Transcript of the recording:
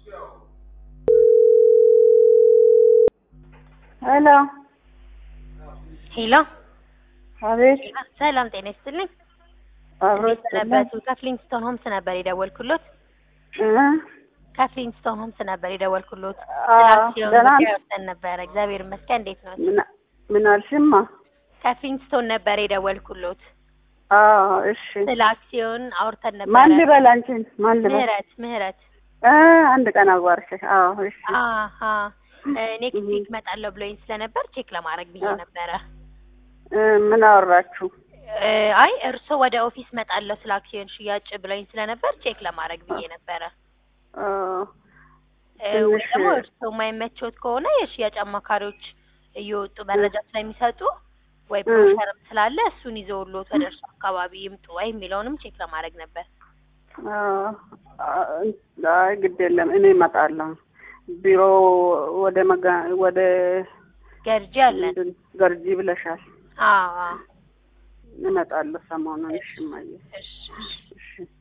ሄሎ ሄሎ አቤት ሰላም ጤና ይስጥልኝ። አብሮ ሰነበቱ ከፍሊንግስቶን ሆምስ ነበር የደወልኩሎት። ከፍሊንግስቶን ሆምስ ነበር የደወልኩሎት። አዎ፣ ስለ አክሲዮን ደህና ጉዳይ ነሽ? ወጥተን ነበረ። እግዚአብሔር ይመስገን። እንዴት ነው? ምን ምን አልሽማ? ከፍሊንግስቶን ነበር የደወልኩሎት። አዎ እሺ። ስለ አክሲዮን አውርተን ነበረ። ማን ልበል አንቺን? ማን ልበል? ምህረት ምህረት እ አንድ ቀን አዋርሽ። አዎ እሺ። አሀ ኔክስት ዊክ እመጣለሁ ብሎኝ ስለነበር ቼክ ለማድረግ ብዬ አ- ነበረ። እ ምን አወራችሁ? እ አይ እርስዎ ወደ ኦፊስ እመጣለሁ ስለ አክሲዮን ሽያጭ ብሎኝ ስለነበር ቼክ ለማድረግ ብዬ ነበረ። አ፣ እ ወይ ትንሽ- ደግሞ እርስዎ የማይመቾት ከሆነ የሽያጭ አማካሪዎች እየወጡ መረጃ ስለሚሰጡ ወይ እ። ብሮሸርም ስላለ እሱን ይዘውልዎት ወደ እርሱ አካባቢ ይምጡ ወይ የሚለውንም ቼክ ለማድረግ ነበር። አ፣ አይ ግድ የለም እኔ እመጣለሁ። ቢሮ ወደ መጋ ወደ ገርጂ አለን። ምንድን ገርጂ ብለሻል። አዎ አዎ። እመጣለሁ ሰሞኑን። እሺ እማዬ እሺ እሺ